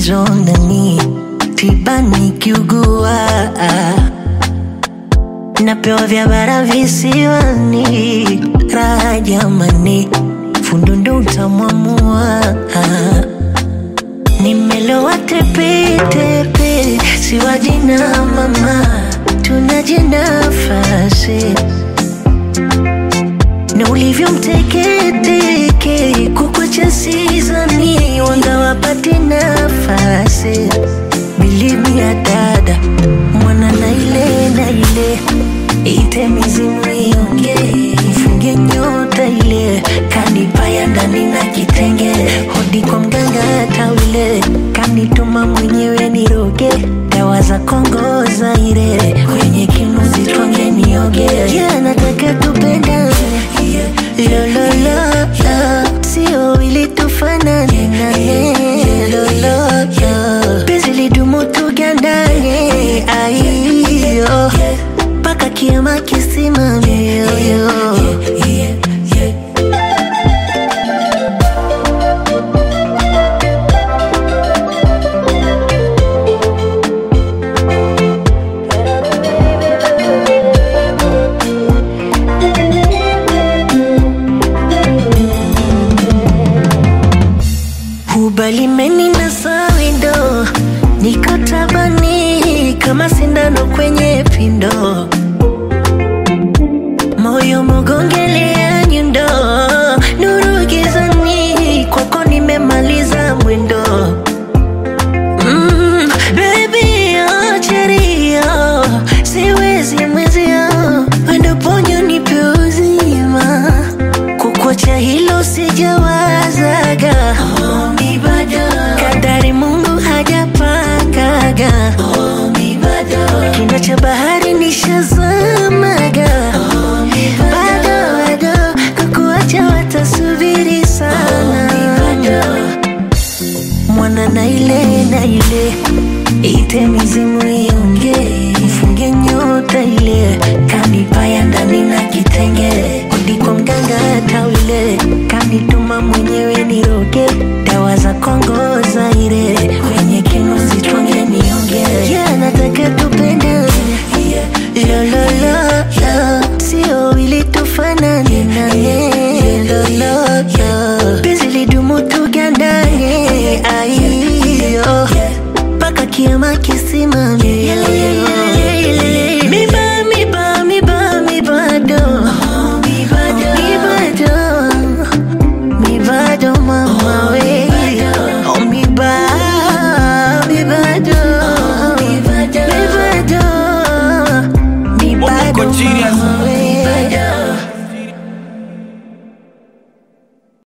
tatizo ndani, tiba nikiugua, napewa vya bara visiwani, raha jamani, fundo ndo utamwamua. Nimelowa tepetepe, siwaji na mama, tunaje nafasi na ulivyo mteketeke kukwacha sizani wanga wapate nafasi bilimi ya dada mwana na ile na ile ite mizimu ionge mfunge nyota ile kanipaya ndani na kitenge hodi kwa mganga tawile kanituma mwenyewe niroge dawa za Kongo Zaire kwenye kinuzi twange nioge yeah, nataka tupendane lololo sio ili tufanane nane lololo penzi lidumu tugandane aiyo mpaka kiama kisimame yoyo Ubalimeni na sawindo, niko tabani kama sindano kwenye pindo, moyo mogongelea nyundo, nuru gizani, kwako nimemaliza mwendo. Mm, baby, oh, cherio, siwezi mwezio, wendo ponyo nipe uzima, kukwacha hilo sijawazaga Omi bado kadari Mungu hajapangaga Omi bado kina cha bahari nishazamaga Omi bado bado kukuacha watasubiri sana mwana na ile na ile ite mizimu ionge mfunge nyota ile kanipaya ndani na kitenge hodi kwa mganga tawile kanituma mwenyewe niroge dawa za Kongo Zaire kwenye kinuzi twange nionge yeah, nataka tupendane lololo sio ili tufanane nane lololo penzi lidumu tugandane aiyo mpaka kiama kisimame miba miba miba mibado mibado mibado mama we oh miba mibado mibado Bongo mibado Genius. mama